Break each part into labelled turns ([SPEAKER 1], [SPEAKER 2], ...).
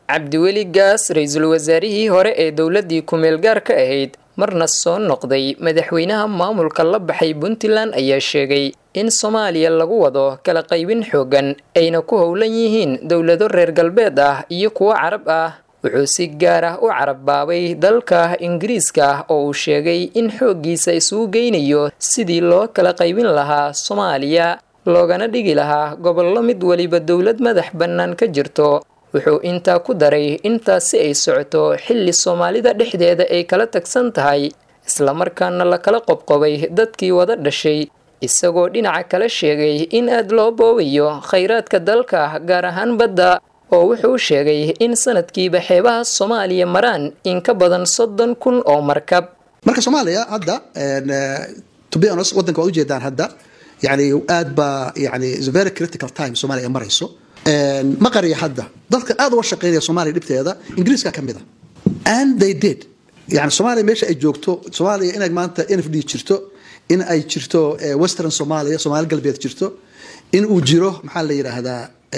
[SPEAKER 1] cabdiweli gaas ra-iisul wasaarihii hore ee dowladii ku-meel gaarka ahayd marna soo noqday madaxweynaha maamulka la baxay puntland ayaa sheegay in soomaaliya lagu wado kala qaybin xoogan ayna ku howlan yihiin dowlado reer galbeed ah iyo kuwo carab ah wuxuu si gaar ah u carabbaabay dalka ingiriiska oo uu sheegay in xooggiisa isugu geynayo sidii loo kala qaybin lahaa soomaaliya loogana dhigi lahaa gobollo mid weliba dowlad madax bannaan ka jirto wuxuu intaa ku daray intaasi ay socoto xilli soomaalida dhexdeeda ay kala tagsan tahay islamarkaana la kala qobqobay dadkii wada dhashay isagoo dhinaca kala sheegay in aad loo boobayo khayraadka dalka gaar ahaan badda oo wuxuu sheegay in sanadkiiba xeebaha soomaaliya maraan in ka badan soddon kun oo markab
[SPEAKER 2] marka soomaaliya hadda to be honest wadanka waad ujeedaan hadda yani aad baa yani is a very critical time soomaaliya ay marayso ma qariya hadda dadka aad uga shaqeynaya soomaaliya dhibteeda ingiriiska ka mid a and they did yani soomaaliya meesha ay joogto soomaaliya inay maanta n f d jirto in ay jirto western somalia soomaali galbeed jirto in uu jiro maxaa la yidhaahdaa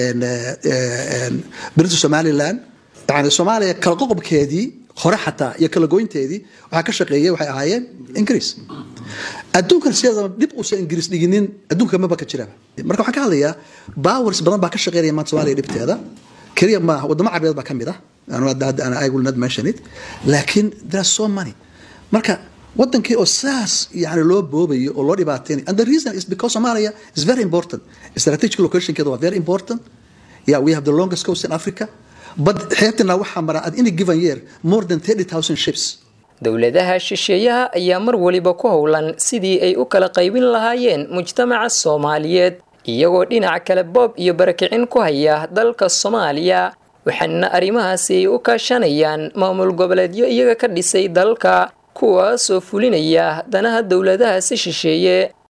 [SPEAKER 2] british somaliland yani soomaaliya kala qoqobkeedii hore xataa iyo kala goynteedii waxaa ka shaqeeyay waxay ahaayeen ingiriis adduunkan sideedaba dib uusan ingiriis dhiginin adduunka maba ka jiraba marka waxaan ka hadlayaa bowers badan baa ka shaqeynaya maanta soomaaliya dhibteeda keliya maaha wadamo carabeed baa ka mid ah I will not mention it laakiin there are so many marka wadankii oo saas yani loo boobayo oo loo dhibaateynayo and the reason is because Somalia is very important strategic locationkeeda waa very important yeah we have the longest coast in Africa but xeebtana waxaa mara at any given year more than 30,000 ships
[SPEAKER 1] dowladaha shisheeyaha ayaa mar waliba ku howlan sidii ay u kala qaybin lahaayeen mujtamaca soomaaliyeed iyagoo dhinaca kale boob iyo barakicin ku haya dalka soomaaliya waxaana arrimahaasi ay u kaashanayaan maamul goboleedyo iyaga ka dhisay dalka kuwaasoo fulinaya danaha dowladahaasi shisheeye